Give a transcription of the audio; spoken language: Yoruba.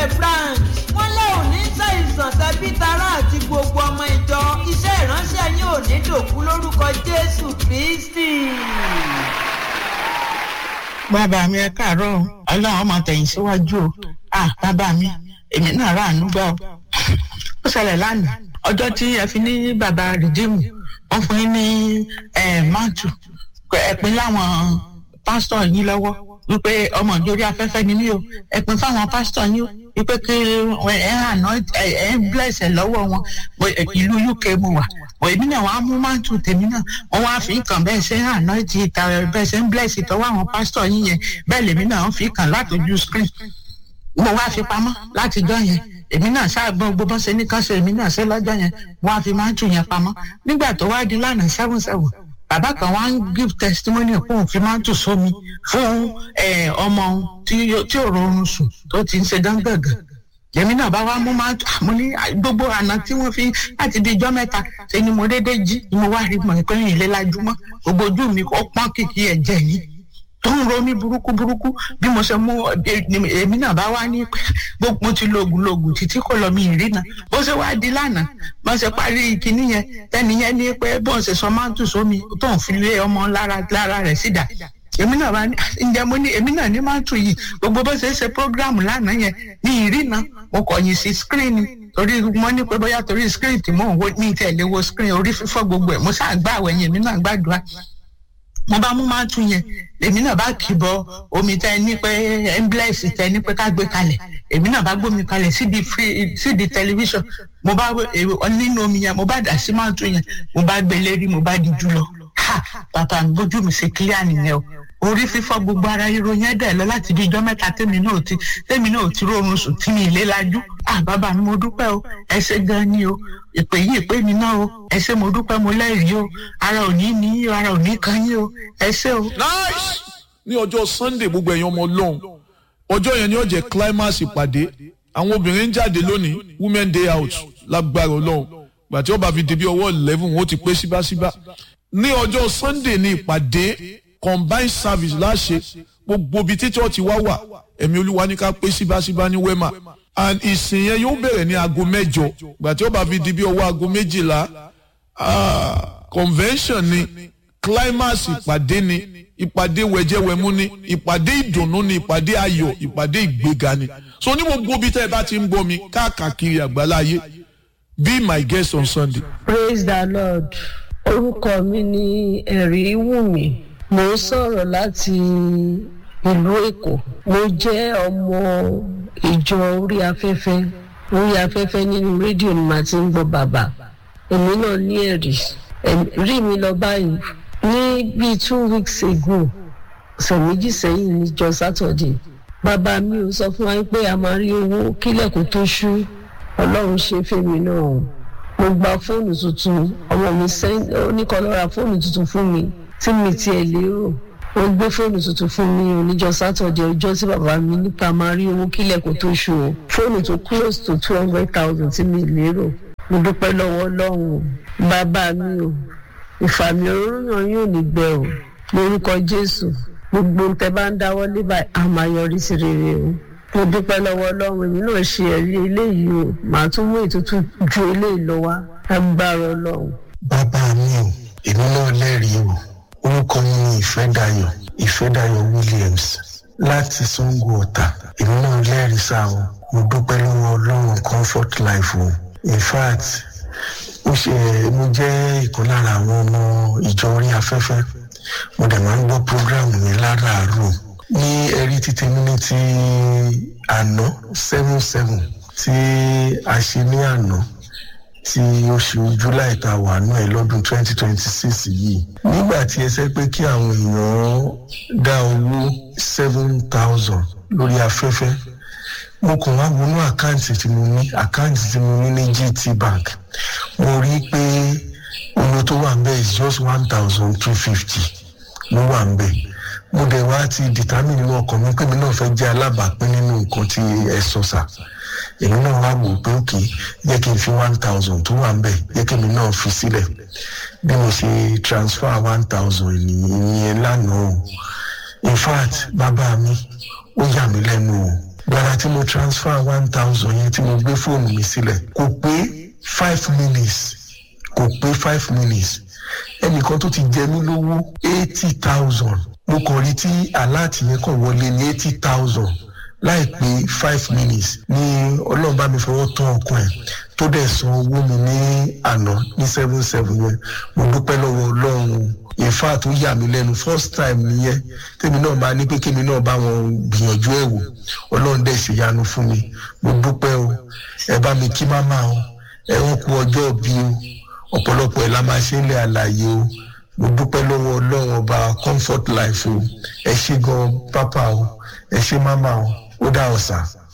the branch wọ́n lé òní ṣàìsàn tẹbí tará àti gbogbo ọmọ ìjọ iṣẹ́ ìránṣẹ́ yín ò ní dòkú lórúkọ jésù kristi. bàbá mi ẹ káàárọ̀ ọlọ́run ọmọ tẹ̀yìn síwájú o ah bàbá mi èmi náà rà ánú gbà o ó ṣẹlẹ̀ lánàá ọjọ́ tí ẹ fi ní bàbá rìdíìmù wọ́n fún yín ní máàtù ẹ̀pin láwọn pásítọ̀ yín lọ́wọ́ wípé ọmọ ìjórí afẹ́fẹ́ ni mí o ẹ̀pin fáwọn pásítọ̀ yín o wípé kí ẹ àná ẹ ń blẹ̀sẹ̀ lọ́wọ́ wọn ìlú uk mo wà bọ̀ èmi náà wàá mú máàtù tèmi náà wọ́n wá fi kàn bẹ́ẹ̀ ṣe àná ti ìta bẹ́ẹ̀ ṣe ń blẹ̀sì tọ́wọ́ àwọn pásítọ̀ yín yẹn bẹ́ẹ̀ lèmi náà ń fi kàn látọjú screen mo wá fi pamọ́ látijọ́ yẹn èmi náà ṣáàgbọ́n gbogbo ṣe ní kánṣe èmi náà ṣe lọ́jọ́ yẹn wọ́n á fi máa ń tù yẹn pamọ́ nígbà tó wá di lánàá seven seven bàbá kan wá ń give testimony fún òun fi máa ń tù sómi fún ọmọ tí ò rọrùn sùn tó ti ń ṣe gángàngàn èmi náà bá wá mú máa tù àmú ní gbogbo àná tí wọ́n fi láti di ijọ́ mẹ́ta ṣe ni mo déédéé jí ni mo wá rí mọ̀ pé ìlélájúmọ́ gbogbo ojú mi ó pọ́n kìkì ẹ̀jẹ̀ yìí tó ń ro mí burúkú burúkú bí mo ṣe mú èmi náà bá wá ní pé mo ti lògùn lògùn títí kò lọ mi ìrìnà bó ṣe wá di lánàá bó ṣe parí kinní yẹn tẹ́ni yẹn ní pé bó ṣe sọ máa ń tù sómi tó ń fi lé ọmọ lára lára rẹ̀ sídà èmi náà bá ní ǹjẹ́ mo ní èmi náà ní máa ń tù yìí gbogbo bó ṣe ṣe prógráàmù lánàá yẹn ní ìrìnà mo kọ̀yìn sí skírínì torí mo ní pé bóyá torí skírínì tí mò ń wo ní ìtẹ̀lé wo skírínì orí fífọ́ gbogbo ẹ̀ mo ṣáà gbà àwẹ̀yìn èmi náà gbàdúrà mo bá mú máa tún yẹn èmi náà bá kì bọ omi tẹ ní pé emblex tẹ ní pé ká gbé kalẹ̀ èmi náà bá gbómi kalẹ̀ sídi free sídi tẹlifíṣàn mo bá nínú omi yẹn mo bá dà sí máa tún yẹn mo bá gbé lérí mo bá di jù lọ ha bàbá mi bójú mi ṣe kílíà nìyẹn o orí fífọ́ gbogbo ara ríro yẹn dẹ̀ lọ láti bí ijọ́ mẹ́ta tèmi náà ti tèmi náà ti rọrùn sùn tí mi ìlé lajú à bàbá mi mo dúpẹ́ o ẹ ṣe gan ni o ìpè yìí ìpè mi náà o ẹ ṣe mo dúpẹ́ mo lẹ́rìí o ara ò ní ní o ara ò ní kan yín o ẹ ṣe o. nice ní ọjọ́ sunday gbogbo ẹ̀yin ọmọ ọlọ́run ọjọ́ yẹn ni ó jẹ́ climax ìpàdé àwọn obìnrin ń jáde lónìí women day out lágbára ọlọ́run gbàtí ó bá fi di bí ọwọ́ eleven wọn ó ti pé síbáṣíbá ní ọjọ́ sunday ní ìpàdé combined service láṣẹ gbogbo ibi tí chọ́ọ̀chì wá wà ẹ̀mí olúwa ní ká pé síbáṣíbá ní wema and ìsìn yẹn yóò bẹ̀rẹ̀ ní aago mẹ́jọ gbàtí ó bá fi di bí ọwọ́ aago méjìlá convention ni climax ìpàdé ni ìpàdé wẹ̀jẹ̀wẹ̀mú ni ìpàdé ìdùnnú ni ìpàdé ayọ̀ ìpàdé ìgbéga ni so ní gbogbo ibi tẹ́ ẹ bá ti ń gbọ́ mi káàkiri àgbáláyé be my guest on sunday. praise the lord orúkọ mi ni ẹ̀rí wùmí mo ń sọ̀rọ̀ láti ìlú èkó mo jẹ́ ọmọ ìjọ orí afẹ́fẹ́ orí afẹ́fẹ́ nínú rédíò ni màá ti ń gbọ́ bàbá èmi náà ní ẹ̀rí rí mi lọ báyìí ní bíi two weeks ago ọ̀sẹ̀ méjì sẹ́yìn níjọ sátọ̀dẹ̀ bàbá mi ò sọ fún wa pé a máa rí owó kílẹ̀kùn tó ṣú ọlọ́run ṣe fèmí náà mo gba fóònù tuntun ọmọ mi oníkan lọ ra fóònù tuntun fún mi tí mi tiẹ̀ lérò wọ́n gbé fóònù tuntun fún mi oníjọ sátọ̀dẹ̀ ọjọ́ tí bàbá mi nípa máa rí owó kílẹ̀kùn tó ṣú o fóònù tó close to two hundred thousand tí mi lérò mo dúpẹ́ lọ́wọ́ ọlọ́run bàbá mi o ìfàmì òróyàn yóò ní gbẹ o lórúkọ jésù gbogbo ń tẹ bá ń dáwọ́ lé báyìí a máa yọrí sí rere o mo dúpẹ́ lọ́wọ́ ọlọ́run èmi náà ṣe ẹ̀rí eléyìí o màá tún mú ètùtù ju eléyìí lọ wá agbára ọlọ́run. bàbá mi o èmi náà lẹ́rìí o orúkọ mi ni ìfẹ́dayọ̀ ìfẹ́dayọ̀ williams láti sango ọ̀tà èmi náà lẹ́rìí sáà o mo dúpẹ́ lọ́wọ́ ọlọ́run comfort life o in fact ó ṣe mo jẹ́ ìkan lára àwọn ọmọ ìjọ orí afẹ́fẹ́ mo dẹ̀ máa ń gbọ́ programu mi láràárọ̀ ní ẹ̀rí títí mi ní ti àná seven seven tí a ṣe ní àná tí oṣù july ta wà náà ẹ lọ́dún twenty twenty six yìí nígbà tí ẹ sẹ́ pé kí àwọn èèyàn dá owó seven thousand lórí afẹ́fẹ́ mo kàn wá wọnú àkáǹtì tí mo ní àkáǹtì tí mo ní ní gt bank mo rí i pé owó tó wà ń bẹ̀ is just one thousand two fifty ló wà ń bẹ̀ mo dẹ̀ wá ti determine nínú ọkàn mi pé mi náà fẹ́ jẹ́ alábàápín nínú nǹkan tí ẹ sọ sà èmi náà wá wò pé òkè jẹ́ kí n fi one thousand tó wà ń bẹ̀ jẹ́ kí mi náà fi sílẹ̀ bí mo ṣe transfer one thousand ìyẹn lánàá o in fact bàbá mi ó yà mí lẹ́nu o gbàrà tí mo transfer one thousand yẹn tí mo gbé fóònù mi sílẹ̀ kò pé five minutes kò pé five minutes ẹnìkan tó ti jẹ mí lówó eighty thousand mo kàn rí tí aláàtì yẹn kàn wọlé ní eighty thousand láìpé five minutes ní ọlọ́run bá mi fọwọ́ tán ọkàn ẹ̀ tó dẹ̀ san owó mi ní àná ní seven seven yẹn mo dúpẹ́ lọ́wọ́ ọlọ́run in fact ó yà mí lẹ́nu first time nìyẹn tèmi náà máa ní pé kémi náà bá wọn gbìyànjú ẹ̀ wò ọlọ́run dẹ̀ ṣèyanu fún mi mo dúpẹ́ o ẹ bá mi kí máma o ẹ wọ́n kú ọjọ́ bí o ọ̀pọ̀lọpọ̀ ẹ̀ la máa ṣe ń lé àlàyé o mo dúpẹ́ lọ́wọ́ ọlọ́run ọba comfort life o ẹ ṣé gan pápá o ẹ ṣé máma o ó dá ọ̀sà.